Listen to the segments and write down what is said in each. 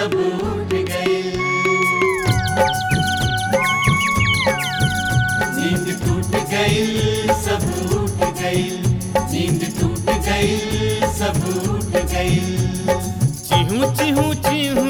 सब उठ गए नींद टूट गई सब उठ गई नींद टूट गई सब उठ गई चिहू चिहू चिहू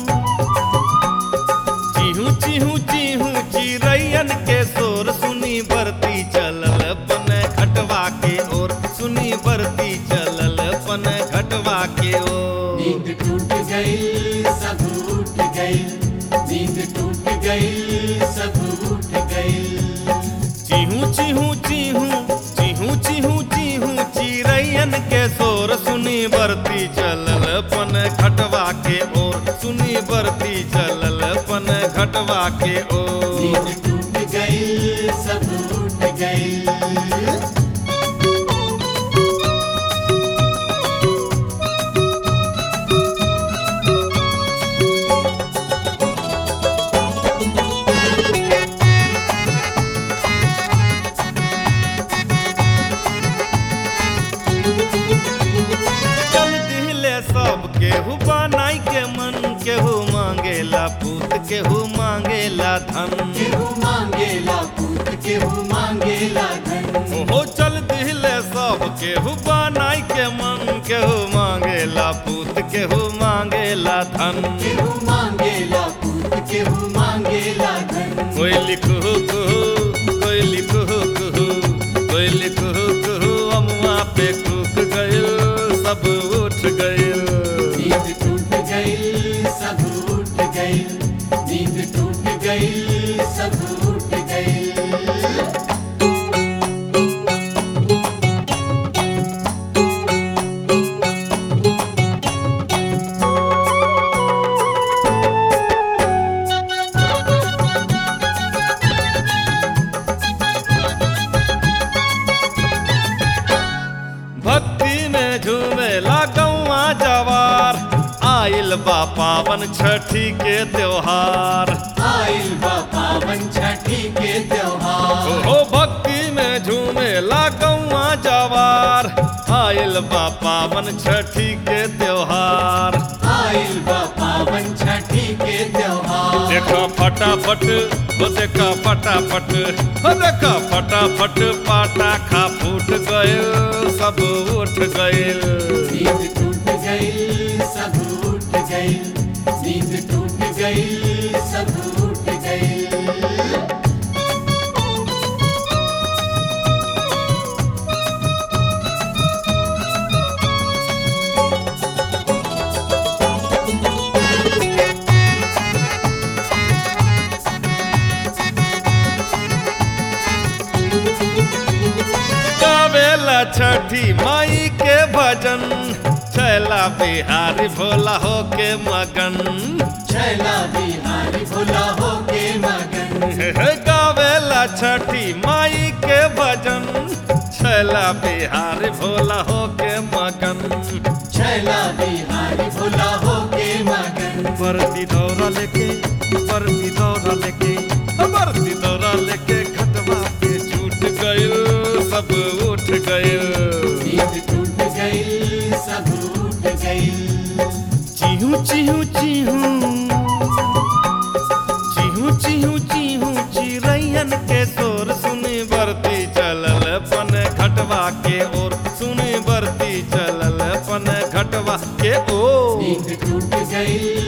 चिहू चिहू चिहू चिरैयन के शोर सुनी बरती चलल पन घटवा के ओर सुनी बरती चलल पन घटवा के ओर नींद टूट गई सब उठ गई नींद टूट गई सब उठ गई चिहू चिहू चिहू चिहू चिहू चिहू चिरैयन के शोर सुनी बरती चलल पन घटवा के ओर सुनी बरती चलल पन घटवा के ओर नींद टूट गई सब उठ गई चल दिले सब केहू बनाई के मन केहू मांगेला पूत केहू मांगेला धन केहू मांगेला पूत केहू मांगेला धन हो चल दिले सब केहू बनाई के मन केहू मांगेला पूत केहू मांगेला धन केहू मांगेला पूत केहू मांगेला धन कोई लिखू कुहू कोई लिखू कुहू कोई लिखू कुहू अमुआ पे कूक गइल सब उठ गइल नींद टूट गई सब उठ गई नींद टूट गई सब उठ गई भक्ति में झूमेला गौआ जवार आइल बा पावन छठी के त्योहार आइल बा पावन छठी के त्योहार हो भक्ति में झूमेला गौआ जवार आइल बा पावन छठी के त्योहार आइल बा पावन छठी के त्योहार देखा फटाफट हो देखा फटाफट हो देखा फटाफट पाटा खा फूट गइल सब उठ गइल नींद टूट गई सब उठ गई नींद टूट गई सब उठ गई गावेला छठी माई के भजन छैला बिहारी भोला हो के मगन छैला बिहारी भोला हो के मगन गावेला छठी माई के भजन छैला बिहारी भोला हो के मगन छैला बिहारी भोला हो के मगन बरती दौरा लेके बरती दौरा लेके बरती दौरा लेके खटवा के छूट गइल सब उठ गइल नींद टूट गई सब उठ गई चिहू चिहू चिहू चिहू चिहू चिहू चिरैयन के शोर सुनी बरती चलल पन घटवा के ओर सुनी बरती चलल पन घटवा के ओर नींद टूट गई